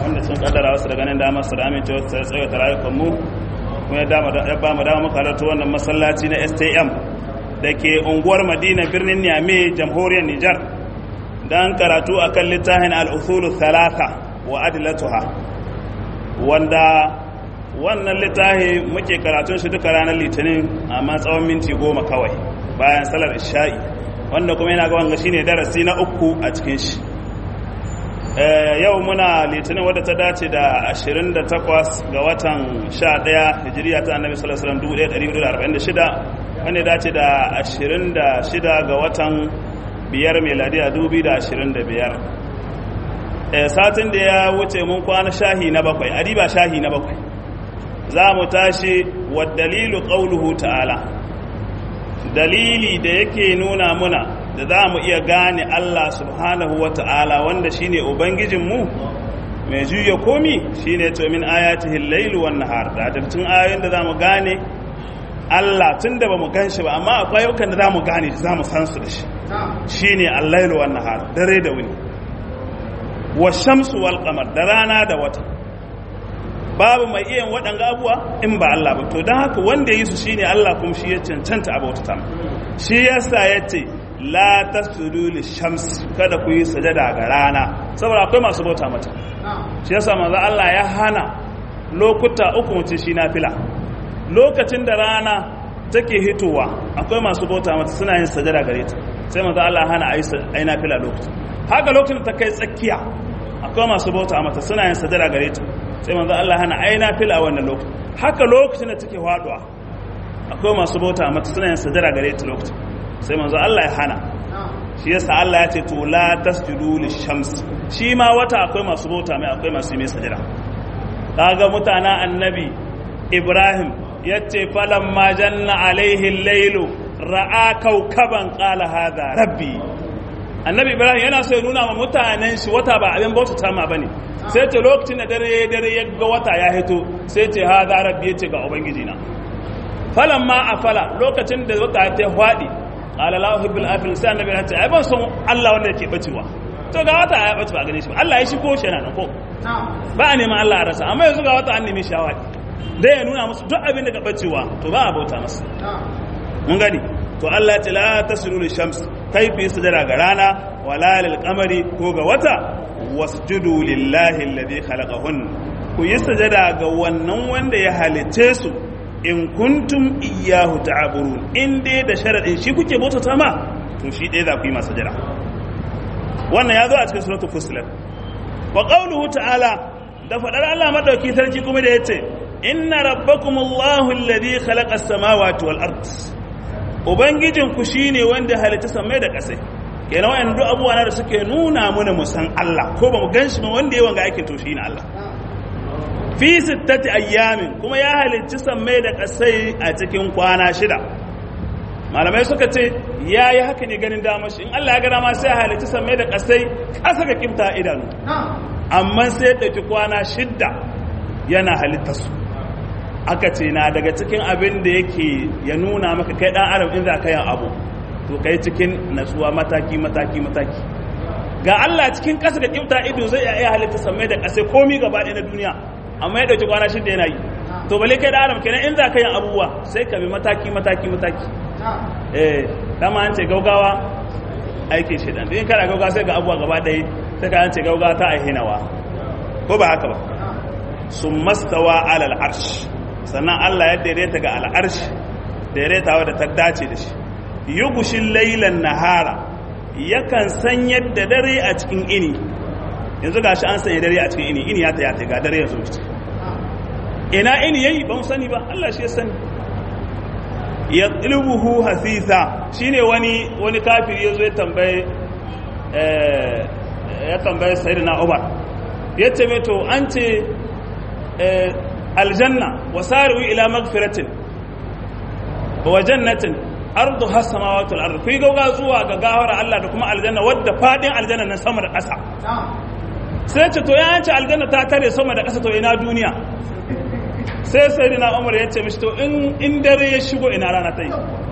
wanda sun kaddara wasu daga nan damar su da amincewa su tsaye ta rayukan mu kuma ya ba mu dama muka halarta wannan masallaci na stm da ke unguwar madina birnin niamey jamhuriyar nijar don karatu a kan littafin al'usulu talata wa adilatuha wanda wannan littafi muke karatun shi duka ranar litinin amma tsawon minti goma kawai bayan salar isha'i wanda kuma yana ga wanga shine darasi na uku a cikin shi yau muna litinin wadda ta dace da 28 ga watan 11 hijiriya ta annabi sallallahu alaihi wasallam 1446 wanda dace da 26 ga watan biyar meladiya 2025 satin da ya wuce mun kwana shahi na bakwai adiba shahi na bakwai za mu tashi wa dalilu qauluhu ta'ala dalili da yake nuna muna da za mu iya gane Allah subhanahu wa ta'ala wanda shi ne Ubangijinmu mai juya komi shi ne min ayatihin lailu wan nahar da dattun ayoyin da za mu gane Allah tun da ba mu gan shi ba amma akwai yaukan da za mu gane za mu san su da shi shi ne allailu wan nahar dare da wuni wa shamsu wal qamar da rana da wata babu mai iya waɗanga abuwa in ba Allah ba to don haka wanda ya yi su shine Allah kuma shi ya cancanta a bauta shi yasa ya ce la tasjudu lishams kada ku yi sajada ga rana saboda akwai masu bauta mata shi yasa manzo Allah ya hana lokuta uku mutum shi nafila lokacin da rana take hitowa akwai masu bauta mata suna yin sajada gare ta sai manzo Allah ya hana ayi nafila lokacin haka lokacin ta kai tsakiya akwai masu bauta mata suna yin sajada gare ta sai manzo Allah hana ai nafila wannan lokacin haka lokacin da take faduwa akwai masu bauta mata suna yin sajada gare ta lokacin sai manzo Allah ya hana shi yasa Allah ya ce to la tasjudu lishams shi ma wata akwai masu bauta mai akwai masu mai sajada kaga mutana annabi Ibrahim yace falamma janna alaihi al-lailu ra'a kaukaban qala hadha rabbi annabi Ibrahim yana so ya nuna wa mutanen shi wata ba abin bauta ta ma bane sai ce lokacin da dare dare ya ga wata ya hito sai ce hadha rabbi yace ga ubangiji na falamma afala lokacin da wata ta fadi qala la uhibbul afil sai annabi ya ce ai ban son Allah wanda yake bacewa to ga wata ya bace ba gane shi ba Allah ya shi ko shi yana ko ba a neman Allah a rasa amma yanzu ga wata an nemi shawadi dai ya nuna musu duk abin da ka bacewa to ba a bauta masa mun gani to Allah ya ce la tasjudu lishams kai fi sujada ga rana wala lil qamari ko ga wata wasjudu lillahi alladhi khalaqahun ku yi sujada ga wannan wanda ya halice su in kuntum iyyahu ta'burun in dai da sharadin shi kuke bautata ma to shi dai za ku yi masa jira wannan ya zo a cikin suratul fusilat wa qawluhu ta'ala da fadar Allah madauki sarki kuma da yace inna rabbakumullahu alladhi khalaqa as-samawati wal ard ubangijin ku shine wanda halitta samai da kasai kenan wayan duk abubuwa da suke nuna mana mu san Allah ko ba mu ganshi ba wanda yawan ga aikin to shine Allah fi sittati ayyamin kuma ya halicci sammai da kasai a cikin kwana shida malamai suka ce ya yi haka ne ganin damar shi in Allah ya gana ma sai ya halicci sammai da kasai kasa ga kimta idanu amma sai ya ɗauki kwana shidda yana halitta su aka ce na daga cikin abin da yake ya nuna maka kai ɗan adam in za ka yin abu to kai cikin natsuwa mataki mataki mataki ga Allah cikin kasa ga kimta ido zai iya halitta sammai da kasai komi gaba ɗaya na duniya amma ya dauki kwana shida yana yi to bale kai da adam kenan in za ka yin abubuwa sai ka bi mataki mataki mataki eh dama an ce gaugawa aikin shaidan in kana gaugawa sai ga abubuwa gaba ɗaya sai ka an ce gaugawa ta aihinawa ko ba haka ba sun mastawa alal arsh sannan Allah ya daidaita ga al'arsh daidaitawa da ta dace da shi yugushin lailan nahara yakan san yadda dare a cikin ini yanzu ga shi an sanya dare a cikin ini ini ya ta ga dare yanzu wuce ina ini yayi ban sani ba Allah shi ya sani ya tsilubuhu hasisa shine wani wani kafiri yazo ya tambaye eh ya tambaye sayyidina Umar yace me to an ce eh aljanna wasari'u ila magfiratin wa jannatin ardu has samawati wal ardu kuyi gauga zuwa ga gawar Allah da kuma aljanna wadda fadin aljanna na sama da ƙasa sai ce to ya ce aljanna ta tare sama da ƙasa to ina duniya sai sai dina umar ya ce mishi to in dare ya shigo ina rana ta yi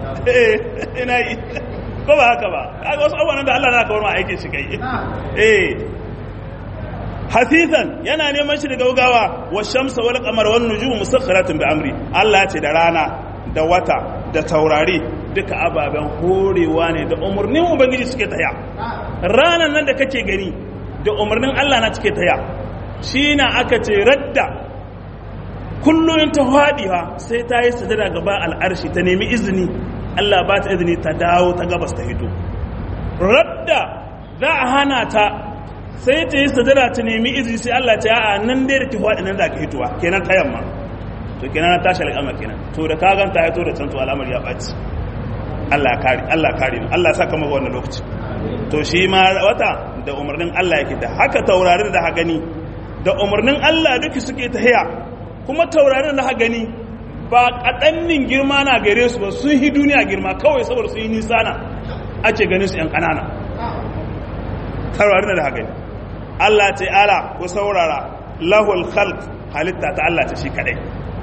ina yi ko ba haka ba kaga wasu abubuwan da Allah na kawar ma aikin shi kai eh hafifan yana neman shi da gaugawa wa shamsa wal qamar wan nujum musakhkharatin bi amri Allah ya ce da rana da wata da taurari duka ababen horewa ne da umarnin ubangiji suke taya ranan nan da kake gani da umarnin Allah na suke taya shi na aka ce radda kullum ta faɗiwa sai ta yi sadada gaba al'arshi ta nemi izini Allah ba ta izini ta dawo ta gabas ta hito radda za a hana ta sai ta yi sadada ta nemi izini sai Allah ta ya'a nan dai da ki faɗi nan za ka hitowa kenan ta yamma to kenan na tashi al'amar kenan to da ka ganta ya to da can to al'amar ya ɓaci Allah kare Allah kare mu Allah saka maka wannan lokaci to shi ma wata da umarnin Allah yake da haka taurarin da ha gani da umarnin Allah duki suke tahiya kuma taurarin da ha gani ba kaɗannin girma na gare su ba sun yi duniya girma kawai saboda sun yi nisa na ake ganin su ‘yan ƙanana taurarin da ha gani Allah ce ala ku saurara lahul khalq halitta ta Allah ta shi kaɗai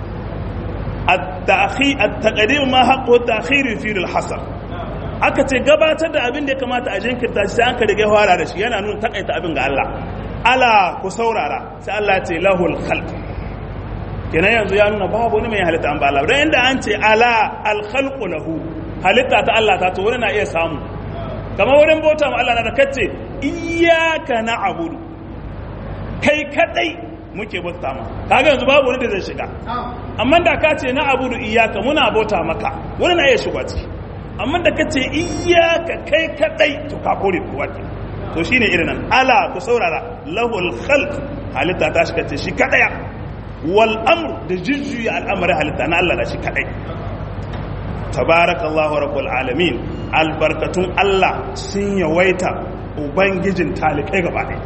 at-taqdim ma haqqu at-ta'khir fi al-hasr aka ce gabatar da abin da ya kamata a jinkirta shi sai an ka riga fara da shi yana nuna takaita abin ga Allah ala ku saurara sai Allah ce lahul khalq kenan yanzu ya nuna babu wani mai halitta an ba Allah dan inda an ce ala al khalqu lahu halitta ta Allah ta to wani na iya samu kamar wurin bauta ma Allah na da kace iyyaka na'budu kai kadai muke bauta ma kaga yanzu babu wani da zai shiga amma da ka ce na abudu iyyaka muna bauta maka wani na iya shiga ciki amma da ka ce iyaka kai kadai to ka kore kuwa ke to shine irin nan ala ku saurara lahul khalq halitta ta shi kace shi kadaya wal amr da jujjuya al'amarin halitta na Allah da shi kadai tabarakallahu rabbul alamin albarkatun Allah sun yawaita ubangijin talikai gaba ɗaya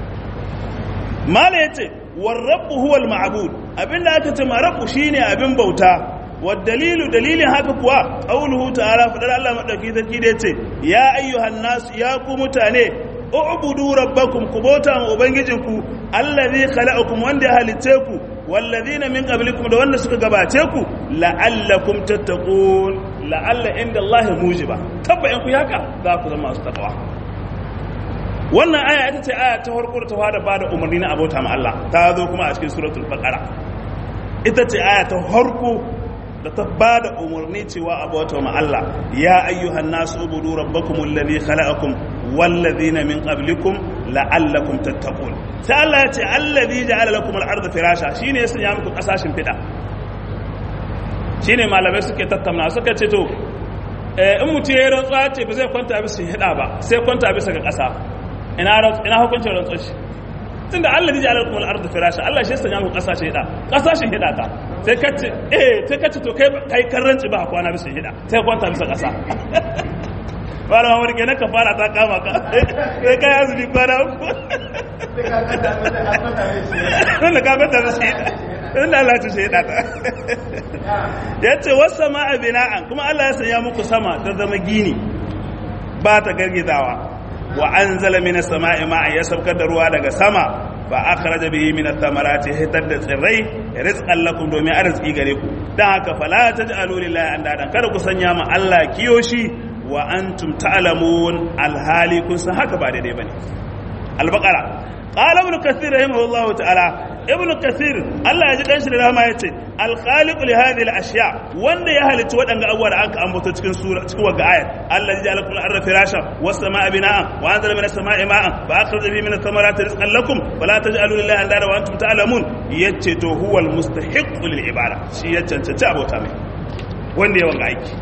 mala yace war rabbu huwal ma'bud abinda aka ce ma rabbu shine abin bauta والدليل دليل haka kuwa qauluhu ta'ala fadar Allah madauki sarki da yace ya ayyuhan nas ya ku mutane u'budu rabbakum ku bauta ma ubangijinku allazi khalaqakum wanda ya halice ku wallazina min qablikum da wanda suka gabace ku la'allakum tattaqun la'alla inda Allah mujiba tabba in ku haka za ku zama masu takawa wannan aya ita ce aya ta farko da ta fara bada umarni na abota ma Allah ta zo kuma a cikin suratul baqara ita ce aya ta farko da ta ba da umarni cewa a bauta ma Allah ya ayyuhan nasu ubudu rabbakum alladhi khalaqakum walladhina min qablikum la'allakum tattaqun sai Allah ya ce alladhi ja'ala lakum al-ardha firasha shine ya sanya muku kasashin fida shine malamai suke tattauna suka ce to in mutum ya rantsuwa ce ba zai kwanta bisa hida ba sai kwanta bisa ga kasa ina ina hukuncin rantsuwa shi tunda Allah ya ja'ala lakum al-ardha firasha Allah shi ya sanya muku kasashin hida kasashin hida ta sai ka ce eh sai ka ce to kai kai karranci ba kwana bisa hida sai kwanta bisa kasa wala mamar ke ka fara ta kama ka sai kai azumi kwana uku wanda ka kwanta bisa hida wanda Allah ta shahida ta ya ce wasu sama'a bina'an kuma Allah ya sanya muku sama ta zama gini ba ta gargizawa wa anzala minas sama'i ma'an ya saukar da ruwa daga sama fa akhraja bihi min ath-thamarati hitar da tsirrai rizqan lakum domin arziki gare ku dan haka fala taj'alu lillahi andadan kada ku sanya ma Allah kiyoshi wa antum ta'lamun alhali kun san haka ba daidai bane al-baqara qala ibn kathir rahimahullahu ta'ala ibn kathir Allah ya ji dan shi da rahama yace al-khaliq li hadhihi al-ashya wanda ya halitta wadanga abubuwa da aka ambato cikin sura cikin wagga ayat Allah ya ja'ala kullu arda firasha was samaa bina'an wa anzala minas samaa'i ma'an fa akhraja bihi minat thamarati rizqan lakum fala taj'alu lillahi andada wa antum ta'lamun yace to huwa al-mustahiq lil ibada shi ya cancanci abota mai wanda ya wanga aiki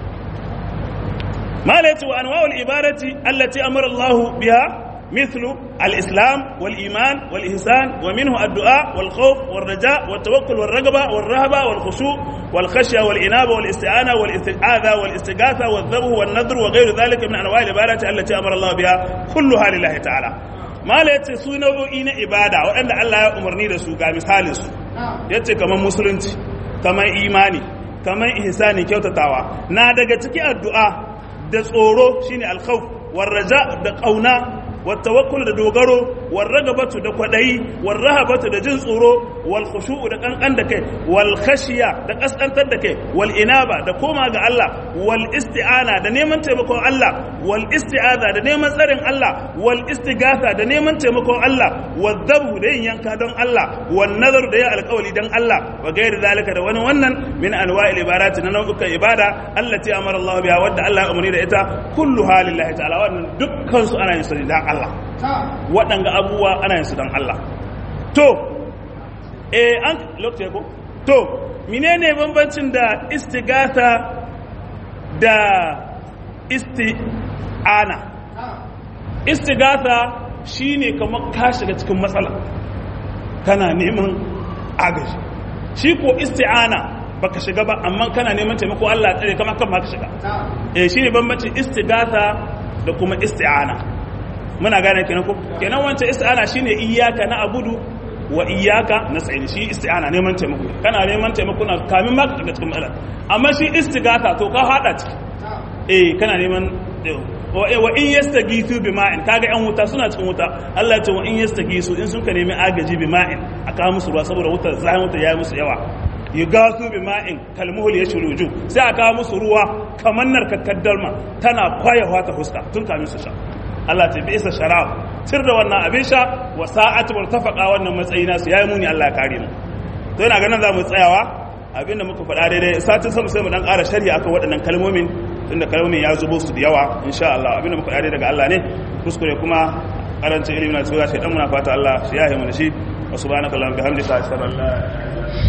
ما ليت وأنواع العبادة التي أمر الله بها مثل الإسلام والإيمان والإحسان ومنه الدعاء والخوف والرجاء والتوكل والرغبة والرهبة والخشوع والخشية والإنابة والاستعانة والاستعاذة والاستغاثة والذبح والنذر وغير ذلك من أنواع العبادة التي أمر الله بها كلها لله تعالى ما ليت سنة إن إبادة وأن الله أمرني رسول مثال yace kamar musulunci kamar imani kamar ihsani kyautatawa na daga cikin addu'a da tsoro shine alkhawf war raja da kauna wa tawakkul da dogaro wal ragabatu da kwadayi wal rahabatu da jin tsoro wal khushu'u da kankan da kai wal khashiya da kaskantar da kai wal inaba da koma ga Allah wal isti'ana da neman taimakon Allah wal isti'aza da neman tsarin Allah wal istighatha da neman taimakon Allah wal dhabhu da yin yanka don Allah wal nazaru da yin alƙawari don Allah wa gairi zalika da wani wannan min anwa'il ibarati na nau'ukan ibada allati amara Allah biha wadda Allah ya umarni da ita kullu halillahi ta'ala wannan dukkan su ana yin su dan Allah waɗanga abubuwa ana yin su dan Allah to eh an lokaci ko to menene bambancin da istighatha da isti'ana istighatha shine kamar ka shiga cikin matsala kana neman agaji shi ko isti'ana baka shiga ba amma kana neman taimako Allah tsare kamar kan ma ka shiga eh shine bambancin istighatha da kuma isti'ana muna gane kenan ko kenan wancan isti'ana shine iyyaka na abudu wa iyyaka nasta'in shi isti'ana neman taimako kana neman taimako na kamin ma ka shiga cikin matsala amma shi istighatha to ka hada ciki eh kana neman wa in yastagisu bima'in kaga yan wuta suna cikin wuta Allah ya ce wa in yastagisu in sun ka nemi agaji bima'in aka musu ruwa saboda wutar zahin wuta yayi musu yawa yugasu bima'in kalmuhul yashruju sai aka musu ruwa kamar narkakkar dalma tana kwayawa ta huska tun kamin su sha Allah ta bi isa sharab sir da wannan abin sha wa sa'atu murtafaqa wannan matsayi nasu yayi muni Allah ya kare mu to ina ganin za mu tsayawa abinda muka faɗa daidai satin sama sai mu dan ƙara sharhi akan waɗannan kalmomin tunda kalmomin ya zubo su da yawa insha Allah abinda muka faɗa daga Allah ne kuskure kuma karancin ilimi na cewa sai dan muna fata Allah shi yahe mu da shi wa subhanaka allahumma bihamdika ashhadu an la ilaha illa anta